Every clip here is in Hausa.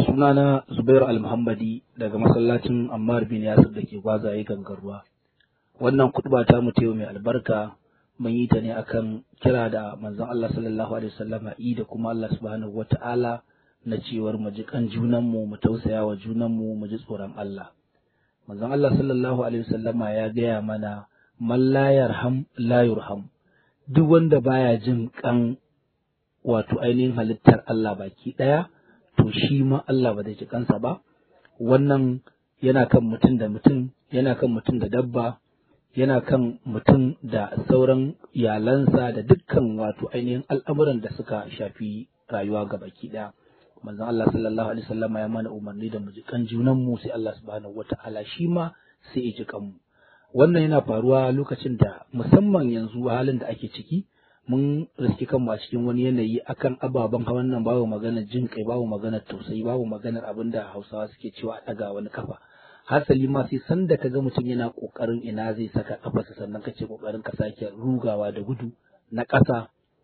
sunana Zubairu Al-Muhammadi daga masallacin Ammar bin Yasir da ke gwazaye gangarwa. Wannan kutuba ta mu mai albarka mun yi ta ne akan kira da manzon Allah sallallahu alaihi wasallam yi da kuma Allah subhanahu wata'ala na cewar mu ji kan junan mu mu tausaya wa junan mu mu ji tsoron Allah. Manzon Allah sallallahu alaihi wasallama ya gaya mana man la yarham la yurham duk wanda baya jin kan wato ainihin halittar Allah baki ɗaya to shi ma Allah ba zai ji kansa ba wannan yana kan mutum da mutum yana kan mutum da dabba yana kan mutum da sauran iyalansa da dukkan wato ainihin al'amuran da suka shafi rayuwa ga baki ɗaya manzon Allah sallallahu alaihi wasallam ya mana umarni da mu ji kan junan mu sai Allah subhanahu wata'ala shi ma sai ya ji kanmu wannan yana faruwa lokacin da musamman yanzu halin da ake ciki mun riski kanmu a cikin wani yanayi akan ababen hawan nan babu maganar jin kai babu maganar tausayi babu maganar abin da hausawa suke cewa a ɗaga wani kafa hasali ma sai sanda ka ga mutum yana ƙoƙarin ina zai saka kafarsa sannan kace ƙoƙarin ka sake rugawa da gudu na ƙasa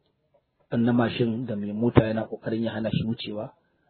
na mashin da mai mota yana ƙoƙarin ya hana shi wucewa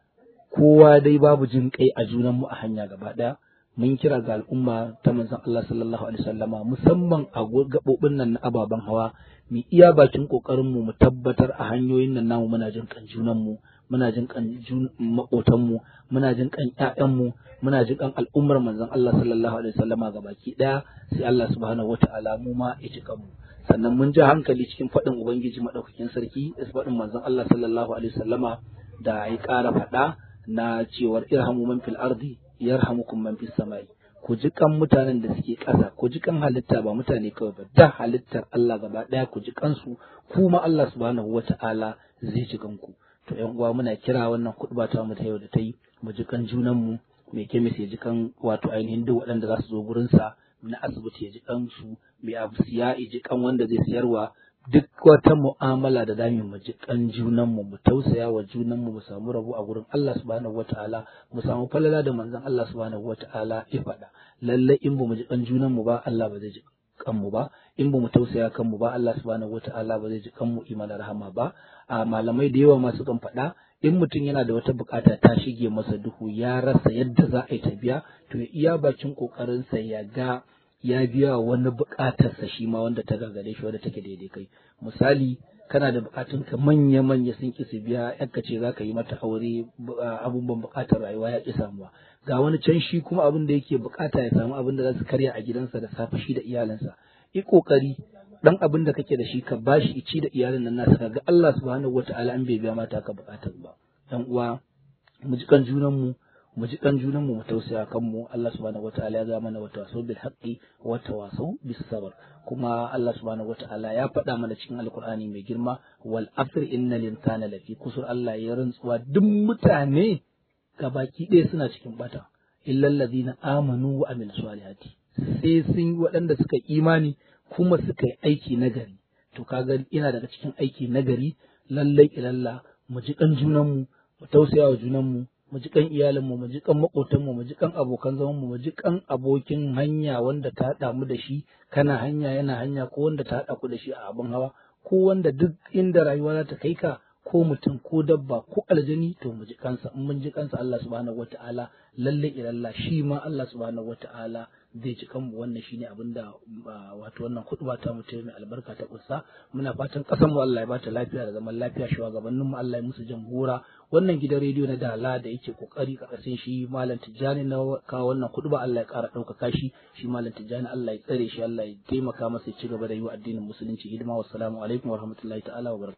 kowa dai babu jin kai a junanmu a hanya gaba ɗaya mun kira ga al'umma ta manzon Allah sallallahu alaihi wasallama musamman a gabobin nan na ababen hawa mu iya bakin kokarin mu mu tabbatar a hanyoyin nan namu muna jin kan junan mu muna jin kan makotan mu muna jin kan ƴaƴan mu muna jin kan al'ummar manzon Allah sallallahu alaihi wasallama gabaki daya sai Allah subhanahu wataala mu ma ya ji mu sannan mun ji hankali cikin faɗin ubangiji madaukakin sarki da faɗin manzon Allah sallallahu alaihi wasallama da ya ƙara faɗa na cewar irhamu man fil ardi yarhamukum man fis samai ku ji kan mutanen da suke ƙasa ku ji kan halitta ba mutane kawai ba da halittar Allah gaba ɗaya ku ji kansu kuma Allah subhanahu wata'ala zai ji kanku to ƴan uwa muna kira wannan kuɗba ta mu ta yau da ta yi mu ji kan junan mu mai kemis ya ji kan wato ainihin duk waɗanda za su zo gurin sa na asibiti ya ji kan su mai abu siya ya ji kan wanda zai siyarwa duk wata mu'amala da zamu mu ji kan junan mu mu tausaya wa junan mu mu samu rabo a gurin Allah subhanahu wataala mu samu falala da manzon Allah subhanahu wataala ya faɗa lalle in ba mu ji kan junan mu ba Allah ba zai ji kan mu ba in ba mu tausaya kan mu ba Allah subhanahu wataala ba zai ji kan mu imana rahama ba a malamai da yawa masu kan faɗa in mutum yana da wata bukata ta shige masa duhu ya rasa yadda za a yi ta biya to ya iya bakin kokarinsa ya ga ya biya wani buƙatarsa shi ma wanda ta gagare shi wanda take daidai kai misali kana da buƙatun ka manya manya sun ki su biya yanka ce za ka yi mata aure abubuwan buƙatar rayuwa ya ki samuwa ga wani can shi kuma abin da yake buƙata ya samu abin da za su karya a gidansa da safe shi da iyalinsa yi ƙoƙari dan abin da kake da shi ka bashi ici da iyalin nan nasa kaga Allah subhanahu wataala an bai biya mata ka buƙatar ba dan uwa mu ji kan junan mu mu ji kan junan mu mu tausaya kan mu Allah subhanahu wataala ya ga mana wa tawasau bil haqqi wa tawasau bis sabr kuma Allah subhanahu wataala ya faɗa mana cikin alqur'ani mai girma wal asr innal insana lafi kusur Allah ya rantsuwa duk mutane gabaki ɗaya suna cikin bata illal ladina amanu wa amil salihati sai sun waɗanda suka imani kuma suka yi aiki nagari to kaga ina daga cikin aiki nagari lallai ilalla mu ji kan junan mu mu tausaya wa junan mu mu ji kan iyalinmu mu ji kan makotanmu mu ji kan abokan zaman mu mu ji kan abokin hanya wanda ta haɗa mu da shi kana hanya yana hanya ko wanda ta haɗa ku da shi a abin hawa ko wanda duk inda rayuwa za ta kai ka ko mutum ko dabba ko aljani to mu ji kansa in mun ji kansa Allah subhanahu wataala lalle ilalla shi ma Allah subhanahu wataala zai ci kanmu wannan shine abin da wato wannan kuɗuba ta mutum mai albarka ta kusa muna fatan ƙasar mu Allah ya bata lafiya da zaman lafiya shugabannin mu Allah ya musu jamhura wannan gidan rediyo na dala da yake kokari karkashin shi malam tijjani na kawo wannan kuɗuba Allah ya ƙara ɗaukaka shi shi malam tijjani Allah ya tsare shi Allah ya taimaka masa ya ci gaba da yi wa addinin musulunci hidima wassalamu alaikum warahmatullahi ta'ala wa